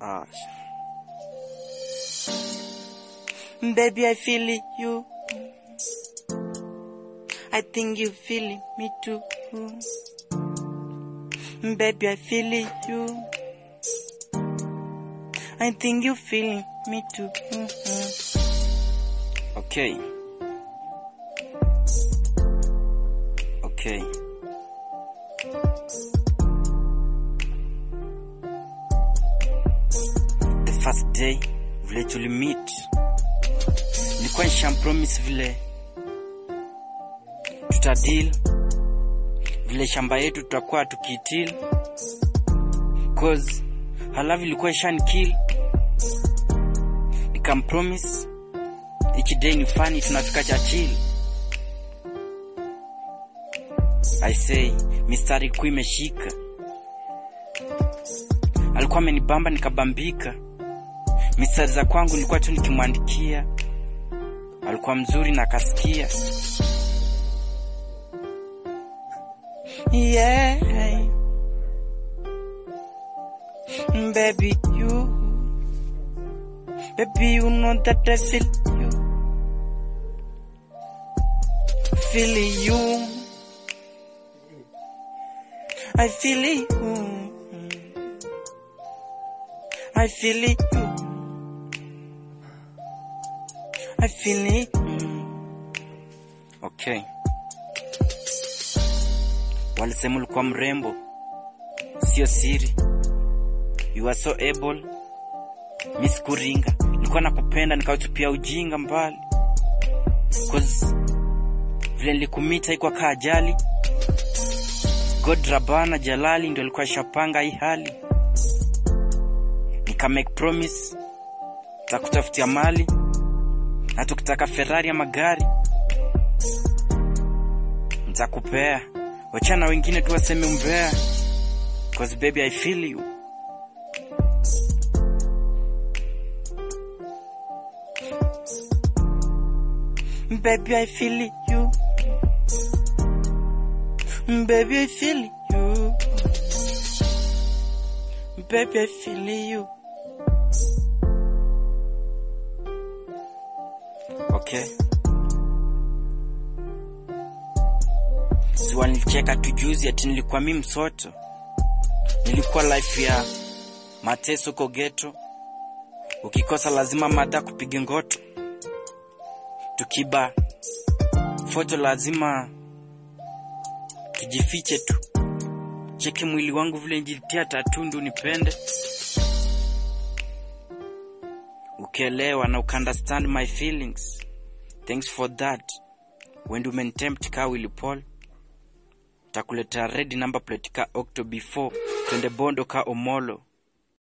Ah. Baby, I feel you. I think you feel me too. Baby, I feel you. I think you feel me too. Okay. Okay. The first day vile tulimeet nilikuwa nishampromise vile tutadil vile shamba yetu tutakuwa tukitil cause halafu ilikuwa ishanikil nikampromise each day ni fani tunafika chachil i say mistari ilikuwa imeshika alikuwa amenibamba nikabambika mistari za kwangu nilikuwa tu nikimwandikia alikuwa mzuri na akasikia yeah baby you baby you know that I feel you feel you I feel you I feel you I feel it. Okay. Walisema ulikuwa mrembo, sio siri. You are so able. Mi sikuringa, nilikuwa nakupenda nikautupia ujinga mbali, cause vile nilikumita haikuwa kaa ajali. God Rabana Jalali ndio alikuwa shapanga hii hali, nika make promise takutafutia mali na tukitaka Ferrari ama gari nitakupea. Wachana wengine tu waseme umbea, cause baby I feel you. Baby I feel you. Baby I feel you. Baby I feel you. Okay. Si walinicheka tu juzi ati nilikuwa mi msoto. Nilikuwa life ya mateso ko geto. Ukikosa lazima mada kupige ngoto. Tukiba foto lazima tujifiche tu. Cheki mwili wangu vile njilitia tatundu nipende. Ukielewa na ukaunderstand my feelings. Thanks for that. When you tempt ka Willy Paul, takuletea red number plate ka Octo before twende Bondo ka Omolo.